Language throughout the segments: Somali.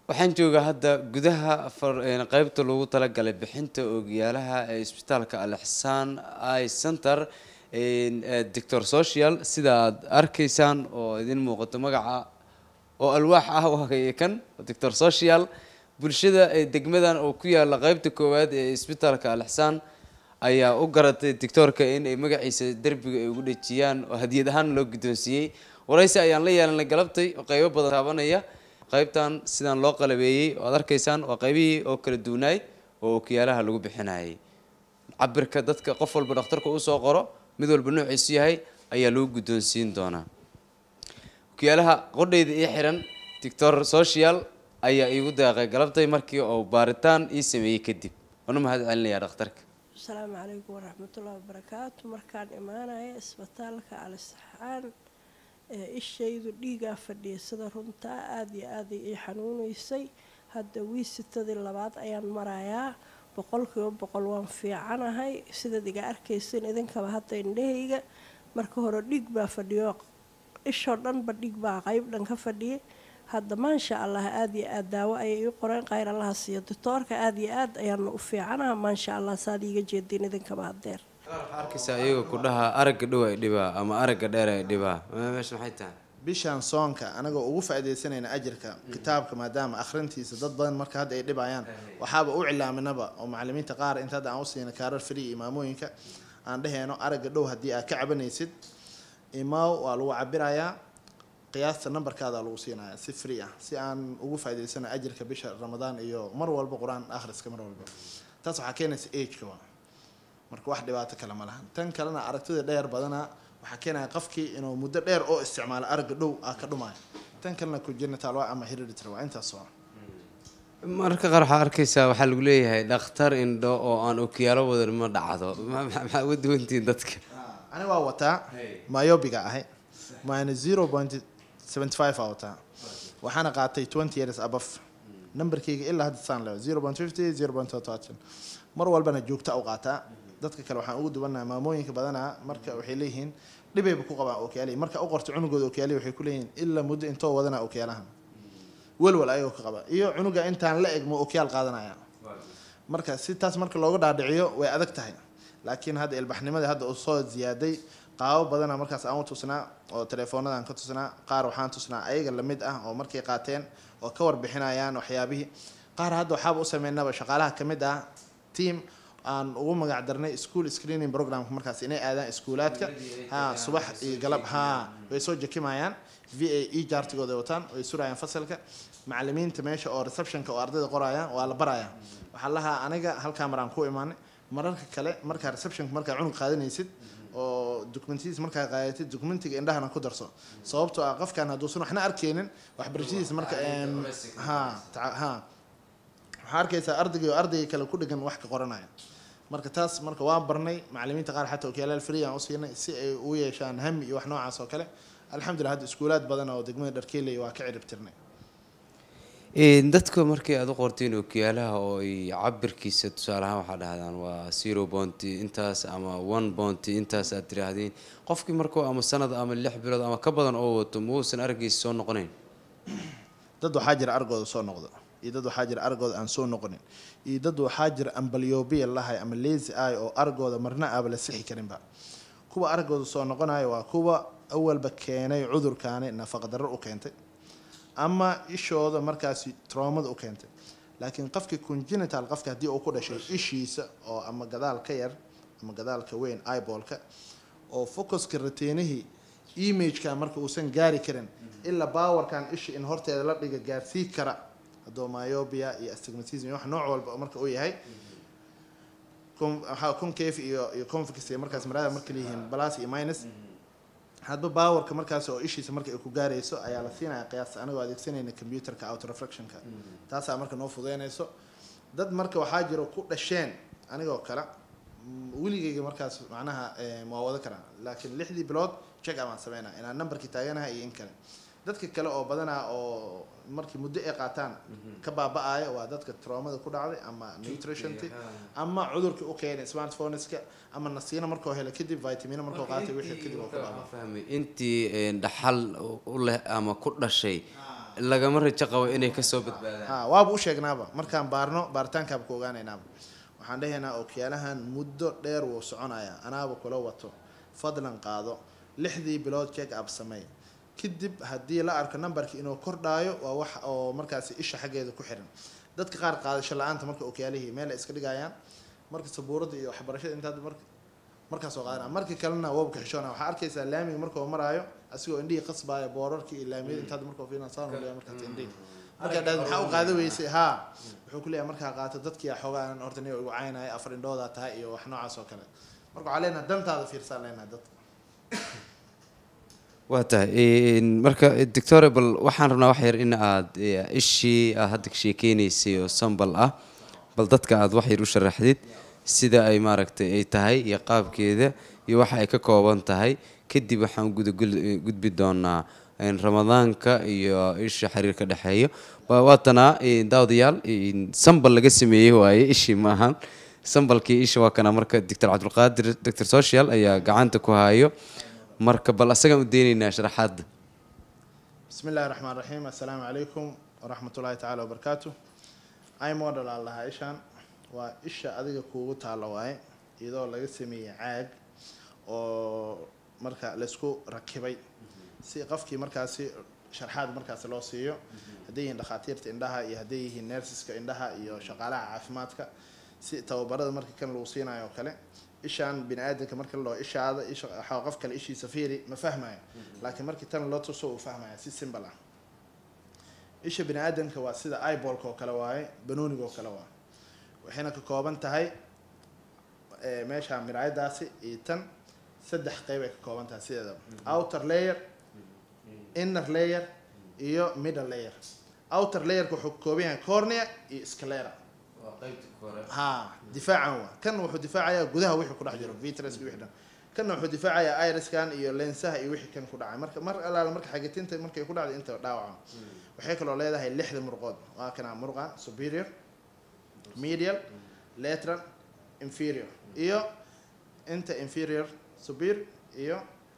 waxaan joogaa hadda gudaha far- een, qaybta loogu talagalay bixinta oogiyaalaha ee isbitaalka alixsaan i center een, ee, doctor social sida aad arkaysaan oo idin muuqato magaca oo alwaax ah waa kan doctor social bulshada ee degmadan oo ku yaala qaybta koowaad ee isbitaalka alixsaan ayaa u garatay doctoorka in ay magaciisa derbiga ay ugu dhejiyaan oo hadiyad ahaan loo guddoonsiiyey waraysi ayaan la yeelanay galabtay oo qaybo badan taabanaya qaybtan sidaan loo qalabeeyey oo aad arkaysaan waa qaybihii oo kala duwanaay oo okiyaalaha lagu bixinayay cabirka dadka qof walba dhakhtarka uu soo qoro mid walba noociisu yahay ayaa lagu guddoonsiin doonaa okiyaalaha qodhayda ii xiran doctor social ayaa iigu deeqay galabtay markii uu baaritaan ii sameeyey kadib waana mahad celinayaa dhakhtarka asalaamu calaykum waraxmatullahi wabarakaatu markaan imaanaya isbitaalka alisxaan ee ishaydu dhiigaa fadhiya sida runtaa aada iyo aada ii xanuunaysay hadda wiisitadii labaad ayaan marayaa boqolkiiba boqol waan fiicanahay sidaad iga arkaysan idinkaba hadda indhahayga marka hore dhiig baa fadhiyo ishoo dhanba dhiig baa qeyb dhan ka fadhiyay hadda maasha allah aada iyo aada daawo ayay ii qoreen kheyr allaha siiyo doctoorka aada iyo aad ayaana u fiicanaha maasha allah saad iiga jeediin idinkaba hadeer waxaa arkaysaa iyaga ku dhaha aragga dhow ay dhibaa ama aragga dheer ay dhibaa meesha maxay tahay bishan soonka anagoo ugu faaidaysanayna ajirka kitaabka maadaama akhrintiisa dad badan marka hadda ay dhibayaan waxaaba u cilaaminaba oo macalimiinta qaar inta hadda aan usiina kaarar free imaamooyinka aan dheheyno aragga dhow haddii aad ka cabanaysid imaaw waa lagu cabirayaa qiyaasta nambarkaada lagu siinaya si free ah si aan ugu faa'idaysano ajirka bisha ramadaan iyo mar walba qur-aan akhriska mar walba taas waxaa keenaysa ageka waa marka wax dhibaato kale ma lahan tan kalena aragtida dheer badana waxaa keenaya qofkii inuu muddo dheer oo isticmaalo aragga dhow aa ka dhumayo tan kalena congenital waa ama hereditary waa intaas waa mararka qaar waxaa arkaysaa waxaa lagu leeyahay dhakhtar indho oo aan okiyaalo wadan ma dhacdo Ma- ma- maxaa uga duwantihiin dadka ani waa wataa myobiga ahay minus zero point seventy five aa wataa waxaana qaatay twenty years above nambarkayga ilaa hadda saan leeyo zero point fifty zero point thirteen mar walbana joogta u qaataa dadka kale waxaan ugu duwannaha maamooyinka badanaa marka waxay leeyihiin dhibayba ku qabaan okyaalihi marka u qorto cunugooda okyaalihi waxay ku leeyihiin ilaa muddo intoo wadana okyaalahan walwal ayagoo ka qaba iyo cunuga intaan la eg ma okyaal qaadanaya marka si taas marka looga dhaadhiciyo way adag tahay laakiin hadda ilbaxnimadii hadda uu soo ziyaaday qaabo badana markaas aan u tusnaa oo telefoonadaan ka tusnaa qaar waxaan tusnaa ayaga lamid ah oo markay qaateen oo ka warbixinayaan waxyaabihii qaar hadda waxaaba u sameynaba shaqaalaha ka mid ah team aan ugu magac darnay school screening programka markaas inay aadaan iskuulaadka ha subax iyo galab ha way soo jekimayaan v a e jaartigooda ay wataan way surayaan fasalka macalimiinta meesha oo receptionka oo ardayda qorayaan waa la barayaa waxaa lahaa aniga halkaa maraan ku imaanay mararka kale markaa receptionka markaa cunug qaadanaysid oo documentadiisa markaa qaadatid documentiga indhahana ku darso sababtoo ah qofkan hadduusan waxna arkeynin waxbarashadiisa marka een, ha taca- ha waxaa arkaysaa ardaygii oo ardayga kale ku dhegan wax ka qoranaya marka taas marka waan barnay macalimiinta qaar xataa okyaalaal free aan u siinay si ay u yeeshaan hami iyo wax noocaas oo kale alxamdulillah hadda iskuulaad badan oo degmada dharkeeley waa ka cirib tirnay Een, dadka markii aad u qortiin okiyaalaha oo ay cabirkiisa tusaale ahaan waxaa dhahdaan waa zero bounty intaas ama one bounty intaas aad tiraahdeen qofkii markuu ama sanad ama lix bilood ama ka badan oo wato muusan araggiisa soo noqonayn dad waxaa jira argooda soo noqdo iyo dad waxaa jira argooda aan soo noqonin iyo dad waxaa jira ambalyobiya lahay ama lazy eye oo argooda marna aaba la sixi karinba kuwa argooda soo noqonayo waa kuwa awalba keenay cudurkaani nafaqdarro u keentay ama ishooda markaasi troomada u keentay laakiin qofkii congenital qofka haddii uu ku dhashay ishiisa oo ama gadaal ka yar ama gadaalka weyn eyebolka oo focuska rateenihii imageka marka uusan gaari karin ilaa baawarkan isha in horteeda la dhiga gaarsii kara haddoo myobia iyo astigmatism iyo wax nooc walba marka uu yahay con- waxaa concave iyo iyo convex iyo markaas marada marka leeyihiin plus iyo minus hadba baawarka markaas oo ishiisa marka ay ku gaarayso ayaa la siinaya qiyaas anagoo adeegsanayna computerka auto reflectionka taasaa marka noo fudeynayso dad marka waxaa jiro ku dhasheen anigoo kale mm, weligeyga markaas macnaha eh, waa wada karaa laakiin lixdii bilood check up aan sameynaa inaan numberkii taaganahay iyo in kale dadka kale oo badanaa oo markii muddo ay qaataan ka baaba-ayo waa dadka troomada ku dhacday ama nutritionti ama cudurkii u keenay smartphoneska ama nasiino markuu helo kadib vitamino markuu qaatay wixii kadib oo ka baaba fahmay intii een, dhaxal u leh ama ku dhashay lagama rajo qabo inay kasoo badbaadaan ha waaba u sheegnaaba markaan baarno baaritaankaaba ku ogaanaynaaba waxaan dhahaynaa ookiyaalahan muddo dheer wuu soconayaa anaaba kula wato fadlan qaado lixdii bilood check up sameey kadib haddii la arko nambarka inuu kordhaayo waa wax oo markaasi isha xaggeeda ku xiran dadka qaar qaadasho la-aanta marka ookiyaalihii meel ay iska dhigayaan marka sabuuradda iyo waxbarashada intaad mar markaas oo qaadana markii kalena wabka xishoona waxaa arkaysaa laamiga markuu maraayo asigoo indhihii qasbaaya boorarkii iyo laamiyada intaad markuu fiilan saan u leeyahay markaas indhihii markaa dhaad maxaa u qaada weysay haa wuxuu ku leeyahay markaa qaato dadkii xoogaa horta niyo igu caynaya afar indhoodaa tahay iyo wax noocaas oo kale marka waxaa leenahay dantaada fiirsaan leenahay dadka waa tahay marka doctorable waxaan rabnaa wax yar in aad ishii aad hadda ka sheekeynaysay oo sambal ah bal dadka aad wax yar u sharaxdid sida ay maaragtay ay tahay iyo qaabkeeda iyo waxa ay ka kooban tahay kadib waxaan gudagudbi doonaa ramadaanka iyo isha xiriirka dhexeeyo waatanaa daawadayaal sambal laga sameeyey waaye ishii maahan sambalkii isha waa kana marka doctor cabdulqaadir doctor social ayaa gacanta ku hayo marka bal asagaan u deynaynaa sharaxaadda bismi illahi raxmaan raxiim assalaamu calaykum waraxmat ullahi tacaala wabarakaatu imodel aan lahaa ishaan waa isha adiga kuugu taalla waaye iyadoo laga sameeyey caag oo marka laysku rakibay si qofkii markaasi sharxaad markaasi loo siiyo hadday yihiin dhakhaatiirta indhaha iyo hadday yihiin nersiska indhaha iyo shaqaalaha caafimaadka si tababarada marka kan lagu siinayo oo kale ishaan bini aadamka marka la dhaho ishaada isha waxaa qof kale ishiisa fiiri ma fahmayo laakiin markii tan loo tuso uu fahmaya si simbal ah isha bini aadamka waa sida ibolka oo kale waaye banooniga oo kale waaye waxayna ka kooban tahay meesha miraayadaasi iyo tan saddex qeyb ay ka kooban tahay sideedaba outer layer inner layer iyo middle layer outer layerka wuxuu ka kooban yahay cornea iyo sclera ha difaacan waa kan wuxuu difaacayaa gudaha wixii ku dhex jiro vitruska wixii dhan kanna wuxuu difaacayaa iriskan iyo lensaha iyo wixii kan ku dhacay marka mar alaala marka xagitinta markay ku dhacday inta dhaawaca waxay kaloo leedahay lixda murqood waa kana murqan superior medial lateral inferior iyo inta inferior superior iyo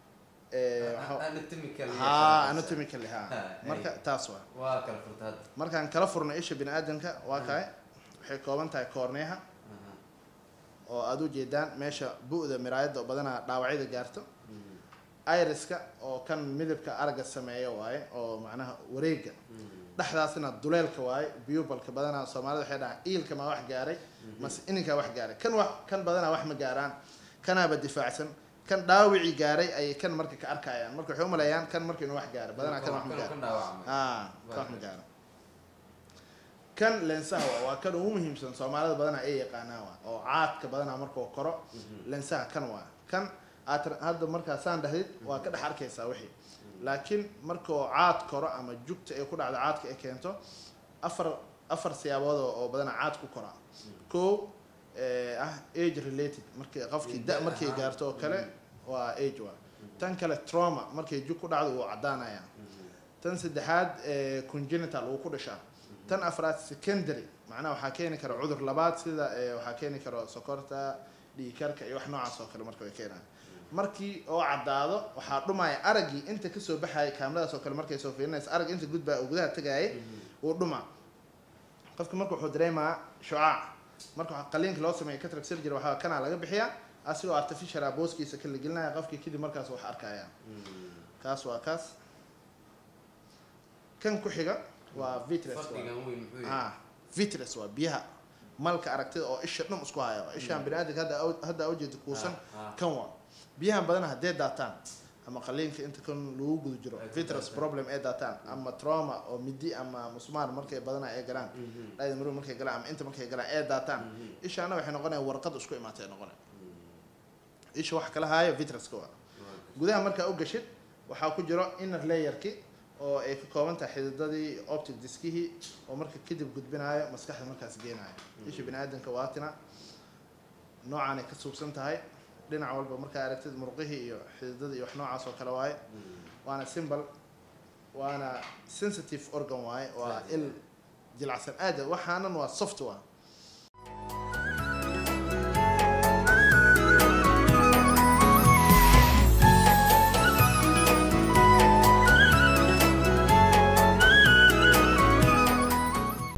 ha anatomically ha marka taas waa markaan kala furno isha bini aadamka waa kahay waxay kooban tahay koorneeha oo aada u jeedaan meesha bu-da miraayadda oo badanaa dhaawacyada gaarto iriska oo kan midabka aragga sameeyo waaye oo macnaha wareega dhexdaasna duleelka waaye bubalka badanaa soomaalida waxay dhahaan iilka maa wax gaaray mase ininkaa wax gaaray kan wax kan badanaa wax ma gaaraan kanaaba difaacsan kan dhaawicii gaaray ayay kan marka ka arkayaan marka waxay umaleeyaan kan marka inuu wax gaaray badanaa kan wax ma gaaro a kan wax ma gaaro kan lensaha waa waa kan ugu muhiimsan soomaalida badanaa ay yaqaanaan waa oo caadka badanaa markuu koro lensaha kan waa kan aad hadda markaa saan dhahdid waa ka dhex arkaysaa wixii laakiin markuu caad koro ama jugta ay ku dhacdo caadka ay keento afar afar siyaabood oo badanaa caad ku koraa kow ah age related markii qofkii da markay gaarto oo kale waa age waa tan kale trauma markay jug ku dhacdo wuu caddaanaya tan saddexaad congenital wuu ku dhashaa tan afraad secondary macnaha waxaa keeni kara cudur labaad sida waxaa keeni karo sokorta dhiikarka iyo wax noocaas oo kale marka way keenaan markii oo caddaado waxaa dhumaya araggii inta kasoo baxaya kaamiradaas oo kale markay soo fiirinaysa arag inta gudbaa oo gudaha tagaayay wuu dhumaa qofka marka wuxuu dareemaa shucaac marka waxaa qaliinka loo sameeya cataract surgery waxaa kanaa laga bixiyaa asigoo artificial ah booskiisa ka la gelinaya qofkii kadib markaas wax arkaya kaas waa kaas kan ku xiga waa vitres ah vitres waa biyaha malka aragtida oo isha dhum isku haya ishaan bini aadamka hadda hadda ujeeda kuusan kan waa biyahan badan haddee daataan ama qaliinka inta kan lagu guda jiro vitrus problem ee daataan ama trauma oo midi ama musmaar markay badanaa ay galaan dhayda maru markay galaan ama inta markay galaan ee daataan ishaana waxay noqonayaan warqad isku imaatay noqonay isha wax kala haayo vitruska waa gudaha markaa u gashid waxaa ku jiro inner layerki oo ay ka kooban tahay xididadii optic diskihii oo marka kadib gudbinaayo maskaxda markaas geenaayo isha bini aadamka waatina noocaanay ka suubsan tahay dhinac walba markaa aragtid murqihii iyo xididadii iyo wax noocaas oo kale waaye waana simbol waana sensitive organ waaye waa il jilacsan aada waxaanan waa soft waa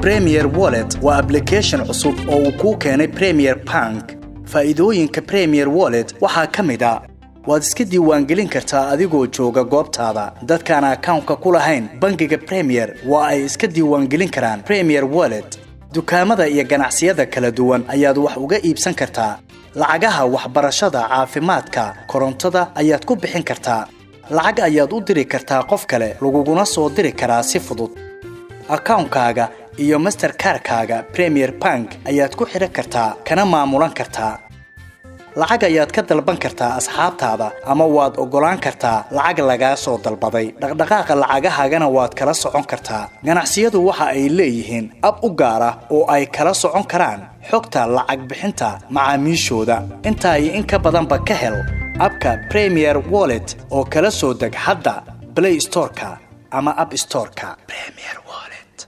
premier wallet waa application cusub oo uu kuu keenay premier bank faa'iidooyinka premier wallet waxaa ka mid a waad iska diiwaangelin kartaa adigoo jooga goobtaada dadkaan akawnka ku lahayn bangiga premier waa ay iska diiwaangelin karaan premier wallet dukaamada iyo ganacsiyada kala duwan ayaad wax uga iibsan kartaa lacagaha waxbarashada caafimaadka korontada ayaad ku bixin kartaa lacag ayaad u diri kartaa qof kale laguguna soo diri karaa si fudud akawnkaaga iyo masterkarkaaga premier bank ayaad ku xidhan kartaa kana maamulan kartaa lacag ayaad ka dalban kartaa asxaabtaada ama waad oggolaan kartaa lacag lagaa soo dalbaday dhaqdhaqaaqa lacagahaagana waad kala socon kartaa ganacsiyadu waxa ay leeyihiin ab u gaar ah oo ay kala socon karaan xogta lacag bixinta macaamiishooda intaa iyo in ka badanba ka hel abka premier wallet oo kala soo deg hadda play storeka ama app storeka